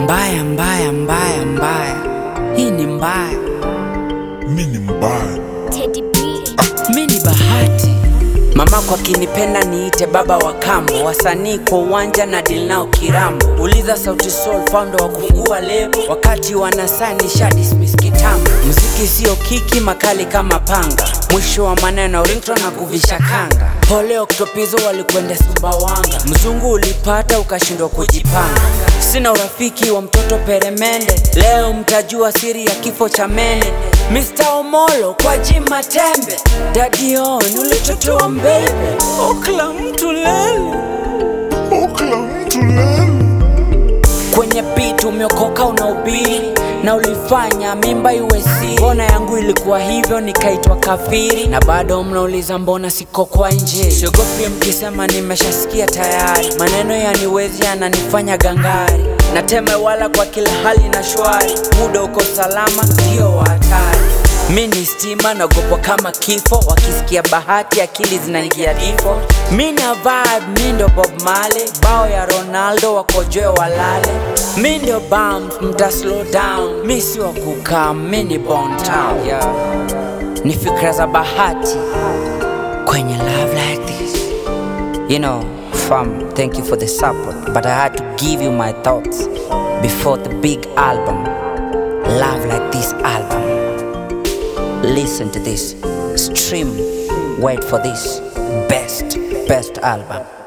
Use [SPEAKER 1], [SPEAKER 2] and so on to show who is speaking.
[SPEAKER 1] Mbaya, mbaya, mbaya, mbaya, hii ni mbaya.
[SPEAKER 2] mi ni mbaya
[SPEAKER 3] Teddy B.
[SPEAKER 1] Mi ni bahati, mamako akinipenda niite baba wa kambo, wasanii kwa uwanja na deal nao kirambo. Uliza Sauti Sol founder wa kufungua lebo, wakati wanasani sha dismiss kitambo. Muziki sio kiki, makali kama panga, mwisho wa maneno ringtone na kuvisha kanga. Pole Oktopizo walikwenda Sumbawanga, mzungu ulipata ukashindwa kujipanga. Sina urafiki wa mtoto peremende, leo mtajua siri ya kifo cha mene. Mr. Omolo kwa jima tembe, Daddy On ulitotoa mbebe, okla mtu lele
[SPEAKER 2] okla mtu lele
[SPEAKER 1] kwenye beat umeokoka unaubiri na ulifanya mimba iwe siri. Mbona yangu ilikuwa hivyo nikaitwa kafiri, na bado mnauliza mbona siko kwa nje. Siogopi mkisema nimeshasikia tayari, maneno yaniwezi yananifanya gangari, nateme wala kwa kila hali na shwari, muda uko salama, ndio wa hatari. Mi ni stima naogopwa kama kifo, wakisikia bahati akili zinaingia difo. Mi na vibe, mi ndo Bob Marley, bao ya Ronaldo wakojoe walale. Mi ndio bump, mta slow down, mi si wa kukaa, mi ni Bon Town. Yeah. Ni fikra za bahati kwenye love like this. You know, fam, thank you for the support, but I had to give you my thoughts before the big album, Love Like This album. Listen to this, stream, wait for this best, best album.